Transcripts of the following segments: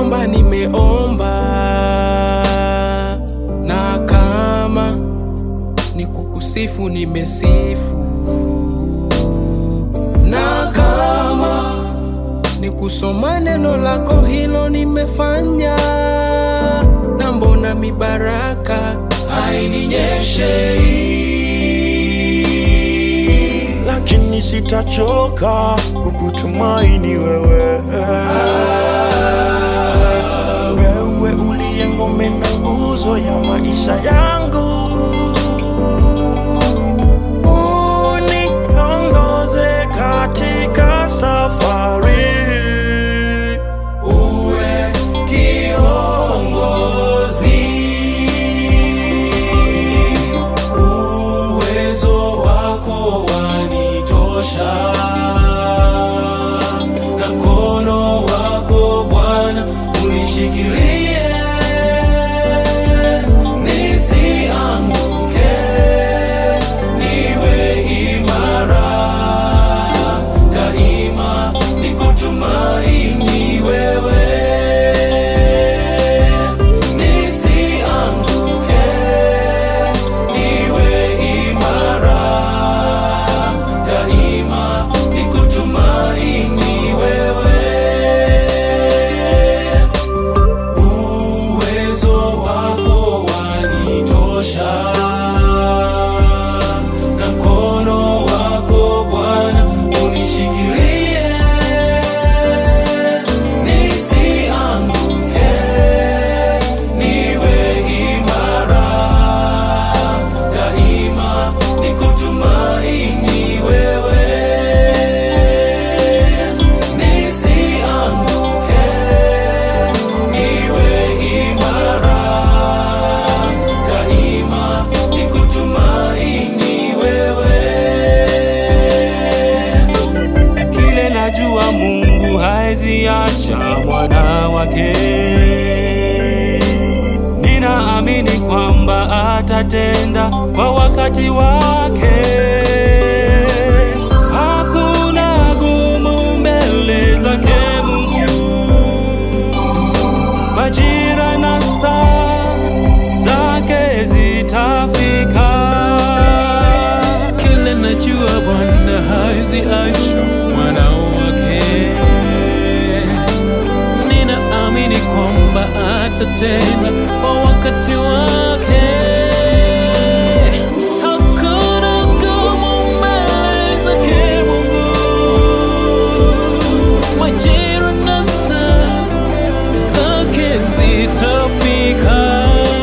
kuomba nimeomba, na kama ni kukusifu nimesifu, na kama ni kusoma neno lako hilo nimefanya, na mbona mibaraka haininyeshei? lakini sitachoka kukutumaini wewe. Wewe uliye ngome na nguzo ya maisha yangu, uniongoze katika safari. uwe kiongozi, uwezo wako wanitosha, na mkono wako Bwana unishikilie, nisianguke, niwe imara daima, nikutumaini wewe, nisianguke, niwe imara daima, nikutumaini wewe uwezo wako wanitosha, na mkono wako Bwana unishikilie, nisianguke, niwe imara daima, nikutumaini wewe nisianguke, niwe imara daima, nikutumaini wewe. kile najua Mungu haezi acha mwana wake. Ninaamini kwamba atatenda kwa wakati wake. Hakuna gumu mbele zake Mungu, majira na saa zake zitafika. Kile najua Bwana hazi acha mwana wake, ninaamini kwamba atatenda kwa wakati wake. Hakuna gumu mbele zake Mungu, majira na saa zake zitafika.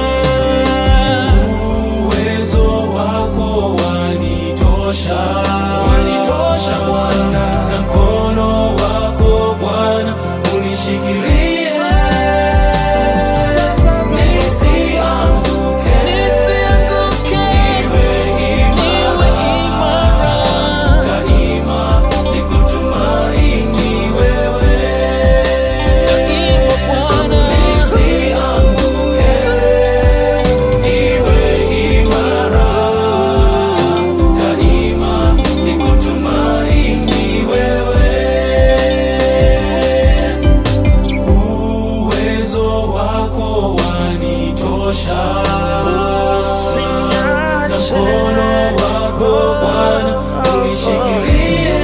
Uwezo wako wanitosha, wanitosha Bwana, na mkono wako Bwana unishikilie, nisianguke, nisianguke, niwe imara, daima nikutumaini wewe, daima Bwana, nisianguke niwe imara daima, nikutumaini wewe. Uwezo wako wanitosha, na mkono wako Bwana unishikilie,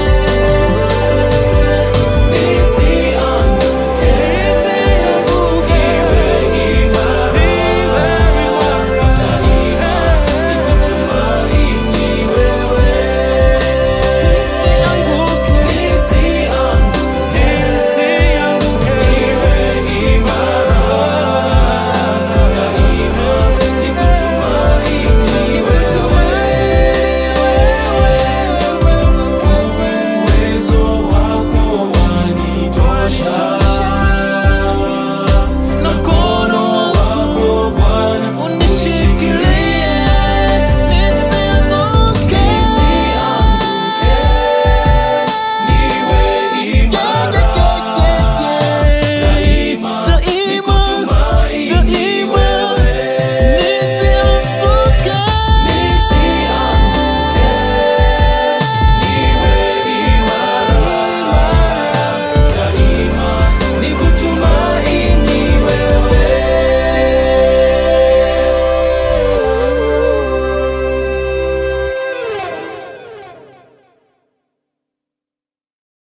nisianguke, niwe imara daima, nikutumaini wewe. Nisianguke, nisianguke, niwe imara daima, nikutumaini wewe. Uwezo wako wanitosha